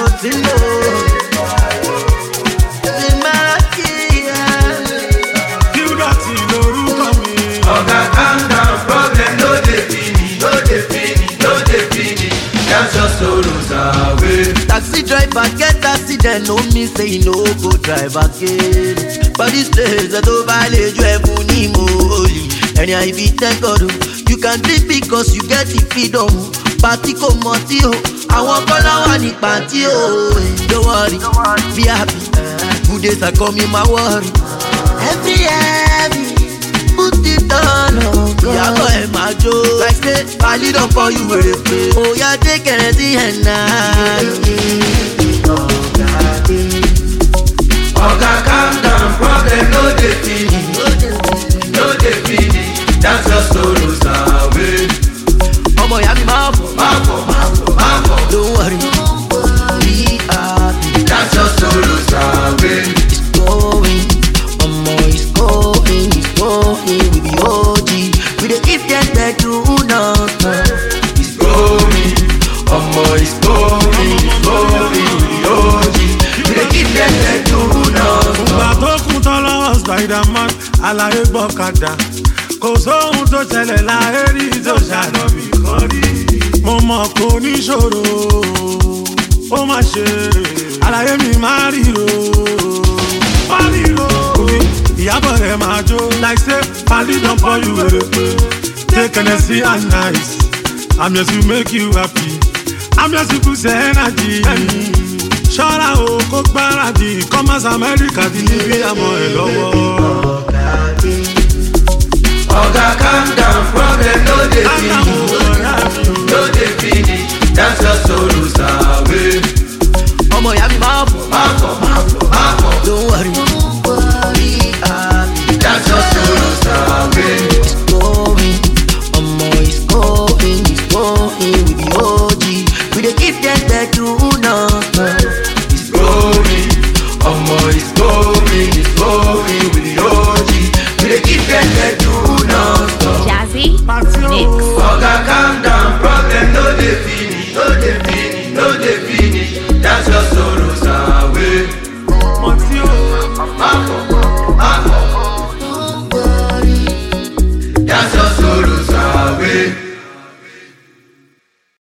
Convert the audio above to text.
ti lò. Ṣé máa kí ẹ? Gilbert lorúkọ mi. Oga calm down, problem no dey finish, no dey finish, no dey finish. Dance your sorrows away. taxi driver get accident no mean say e no go drive again for dis place ẹ tó bá lè ju ẹ̀bùn ní mòólì ẹ̀rìn àìfi thank God o you can drink because you get the freedom pàtí kò mọ tí o àwọn kọ́lá wà ní pàtí o don't worry be happy good days are coming my worry every heavy put it on oh God. ìyàbọ̀ ẹ̀ máa jó like say pali don pour you wèrè pé oya dé kẹrẹ sí ẹ̀ náà. Oga calm down, problem no dey finish, no dey finish. Dance your sorrows away. ọmọ ìyá mi máa fò Má fọ̀, má fọ̀, má fọ̀. don't worry be happy Dance your sorrows away. it's going ọmọ it's going it's going we be OG we dey give dem gbedu nonstop. It's going, ọmọ it's going, it's going, we hold it. We dey give them the do not Ìgbà tó kún tán lọ́wọ́ Spiderman, àlàyé gbọ́kadà. Kò sóhun tó ṣẹlẹ̀ láyé rí tó ṣàlọ́bì kan rí. Mo mọ̀ kó níṣòro, ó má ṣe. Àlàyé mi máa ríro, má ríro. Ìyábọ̀ rẹ̀ máa jó. Like say, Pali don pour you wèrè pé. Take Hennessy and nice. I'm here to make you happy. I'm here to boost your energy. Ṣọ́ra o kó gbáradì commerce America ti ní bí àmọ́ ẹ̀ lọ́wọ́. Oga calm down, problem no dey finish, no dey finish. Dance your sorrows away. ọmọ ìyá mi máa fò Má fọ̀, má fọ̀, má fọ̀. don't worry be happy. Dance your sorrows away. It's going, ọmọ it's going, it's going, we be OG. We dey give dem gbedu nonstop. It's going, ọmọ it's going, it's going with the OG. We dey give them the do not stop. Jazzy Party o. Mix. Oga calm down, problem no dey finish, no dey finish.